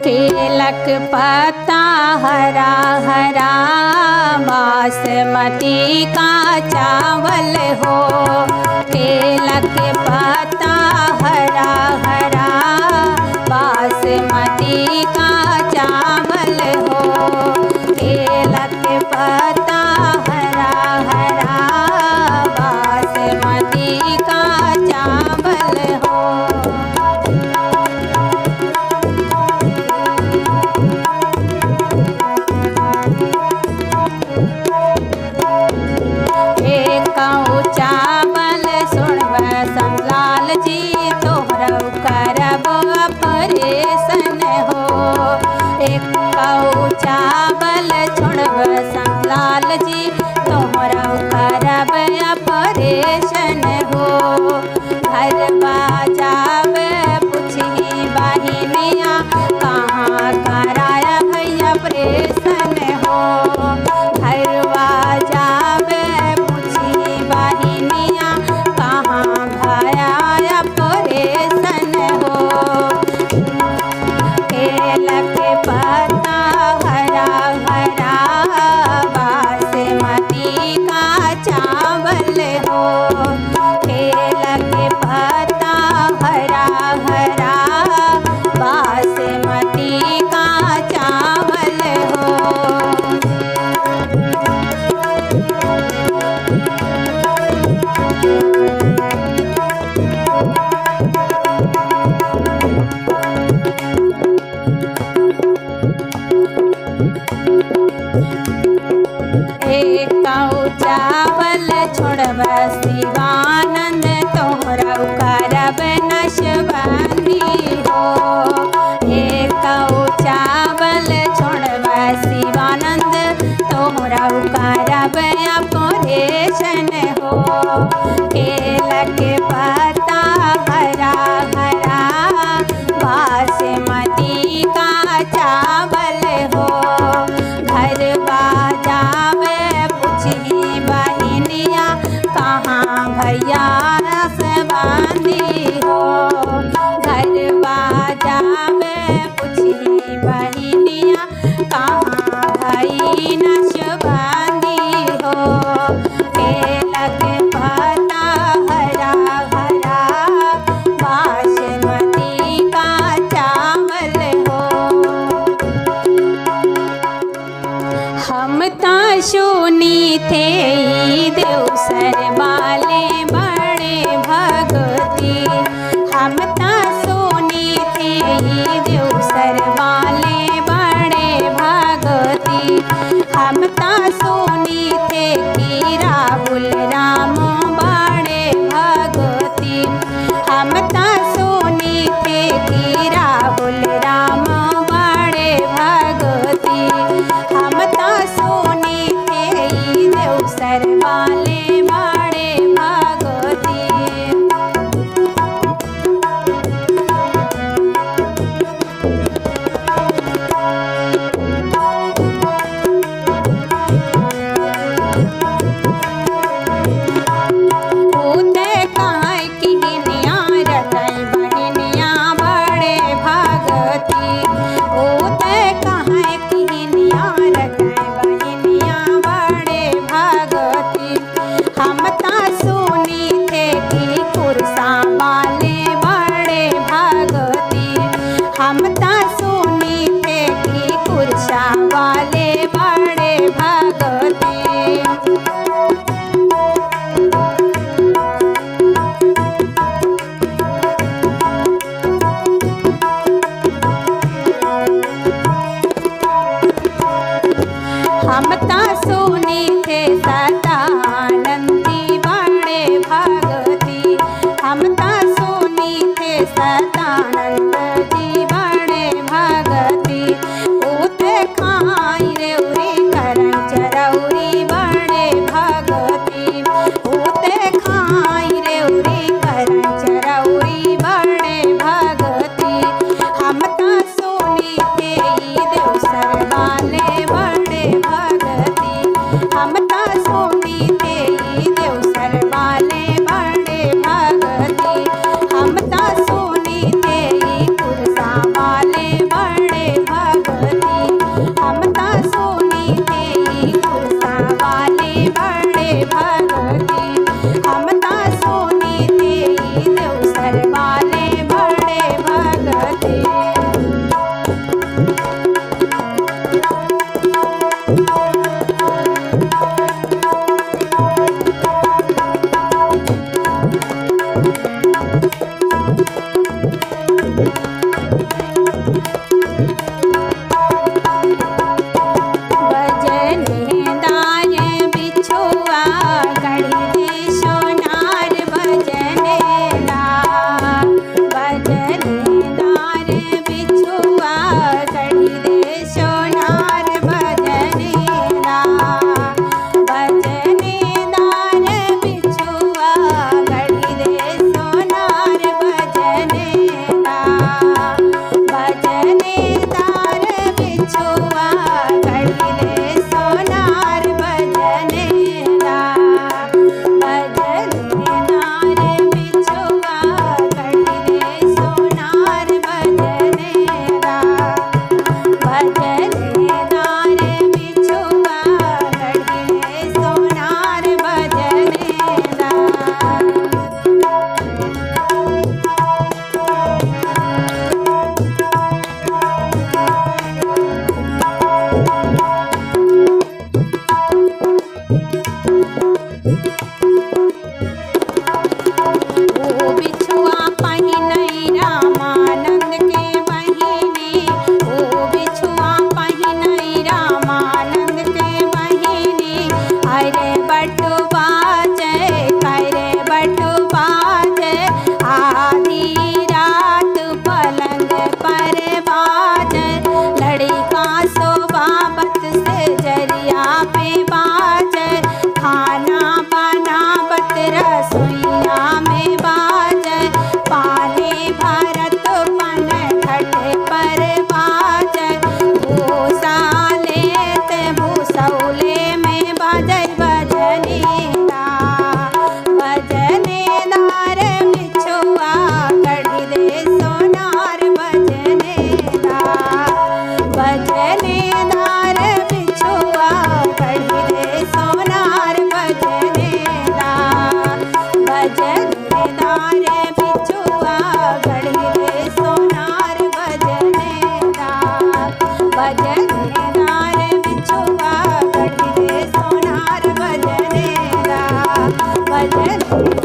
केलक पत्ता हरा हरा बासमती का चावल हो केलक पत्ता हरा हरा बासमती का चावल हो केलक पत्ता हरा हरा बासमती का चावल हो एकऊ चावल सुनब संलाल जी तोहरौ करब ऑपरेशन हो एकऊ चावल छोड़ब संलाल जी तोहरौ करब ऑपरेशन हो घर बाजाब पुछही बहिनिया कहाँ कराया भैया ऑपरेशन हो घरवा जाबे पूछी बहिनिया कहाँ भया ऑपरेशन हो केलक पत्ता हरा हरा बासमती का चावल हो केलक पत्ता हरा हरा बासमती का चावल हो एकऊ चावल छोड़ब शिवानंद तोहरा करब नशबंदी हो एकऊ चावल छोड़ब शिवानंद तोहरा करब ऑपरेशन हो केलक पत्ता हरा हरा बासमती का चावल हो घर बाजावे पुछही बहिनिया कहाँ भैया रस बांधी हो घर बाजावे पुछही बहिनिया कहाँ भई नश बांधी हो केलक पत्ता हरा हरा बासमती का चावल हो हम ता सुनी थे ई देवसर वाले बड़े भगती हम ता सुनी थे ई देवसर वाले बड़े भगती हम ता सुनी थे कि राहुल राम बड़े भगती हम ता सुनी थे कि राहुल राम बड़े भगती हम ता सुनी थे ई देवसर वाले बड़े भगती उते काहे किनिया रतई बहिनिया बड़े भगती उते काहे किनिया रतई बहिनिया बड़े भगती हम ता सुनी थे कि कुरसा वाले बड़े भगती हम ता सुनी थे कि कुरसा वाले बड़े भगती हम ता सुनी थे सदानंदी बड़े भगती हम ता सुनी थे सदानंद जी बड़े भजनेदार बिछुआ गढ़ी दे सोनार भजनेदा भजनेदार बिछुआ गढ़ी दे सोनार भजनेदा भजनेदार बिछुआ गढ़ी दे सोनार भजनेदा भजनेदार बिछुआ गढ़ी दे सोनार भजनेदा भजनेदार बिछुआ गढ़ी दे सोनार भजनेदा भजनेदार बिछुआ गढ़ी दे सोनार भजनेदा ओ बिछुआ पहिनई रामानंद के बहिनी ओ बिछुआ पहिनई रामानंद के बहिनी अरे बटुआ जय करे बटुआ जय आधी रात पलंग पर बाज लड़का सोबाबत से जरिया पे बाज खाना बनावत रसोईया में बाज पानी भरत पन खट पर बाज भूसा लेते भूसौले में बाजय बजनेदा बजनेदार बिछुआ कढ़ी दे सोनार बजनेदा बजनेदार बिछुआ कढ़ी दे सोनार बजनेदा बजनेदार बिछुआ कढ़ी दे सोनार बजनेदा बजनेदार बिछुआ कढ़ी दे सोनार बजनेदा बजनेदा